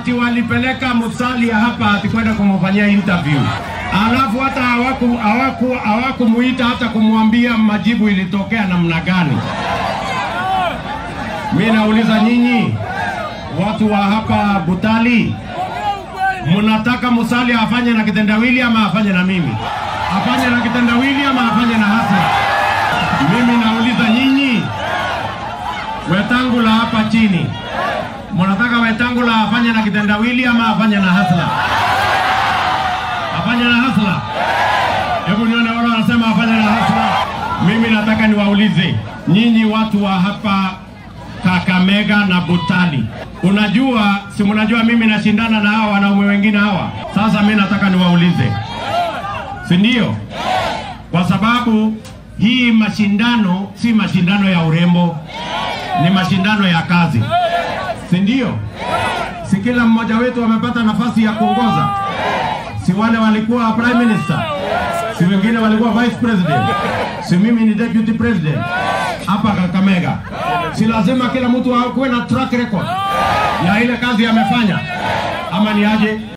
ati walipeleka Musalia hapa ati kwenda kumfanyia interview, alafu hata hawaku hawaku hawakumuita hata kumwambia majibu ilitokea namna gani. Mimi nauliza nyinyi watu wa hapa Butali, mnataka Musalia afanye na kitendawili ama afanye na mimi? Afanye na kitendawili ama afanye na Hassan? Mimi nauliza nyinyi Wetangula hapa chini, mnataka Wetangula afanye na kitendawili ama afanye na hasla? Afanye na hasla? Hebu nione wale wanasema afanye na hasla. Mimi nataka niwaulize nyinyi watu wa hapa Kakamega na Butali, unajua si mnajua mimi nashindana na hawa wanaume wengine hawa. Sasa mimi nataka niwaulize, si ndio? Kwa sababu hii mashindano si mashindano ya urembo, ni mashindano ya kazi, si ndio? Si kila mmoja wetu amepata nafasi ya kuongoza? Si wale walikuwa prime minister, si wengine walikuwa vice president, si mimi ni deputy president hapa Kakamega. Si lazima kila mtu akuwe na track record ya ile kazi amefanya, ama ni aje?